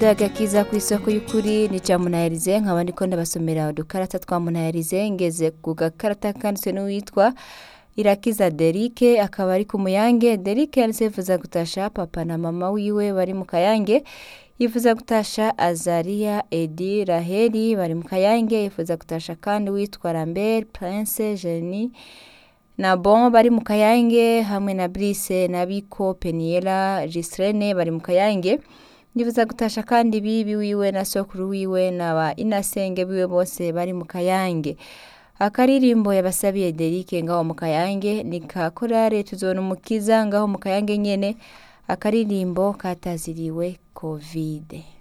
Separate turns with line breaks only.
agakiza ku isoko y'ukuri ni ca munayarize nkaba ndiko ndabasomera udukarata twa munayarize ngeze ku gakarata kanditswe n'uwitwa irakiza derike akaba ari ku muyange derike yanditse yifuza gutasha papa na mama wiwe bari mu kayange yifuza gutasha azariya edi raheli bari mu kayange yifuza gutasha kandi witwa lambert prince jeni na bon bari mu kayange hamwe na brise na biko peniela gistrene bari mu kayange ndifuza gutasha kandi bibi wiwe na sokuru wiwe na ba inasenge biwe bose bari mu kayange akaririmbo yabasabiye derike ngaho mu kayange ni ka korale tuzona umukiza ngaho mu kayange nyene akaririmbo kataziriwe kovide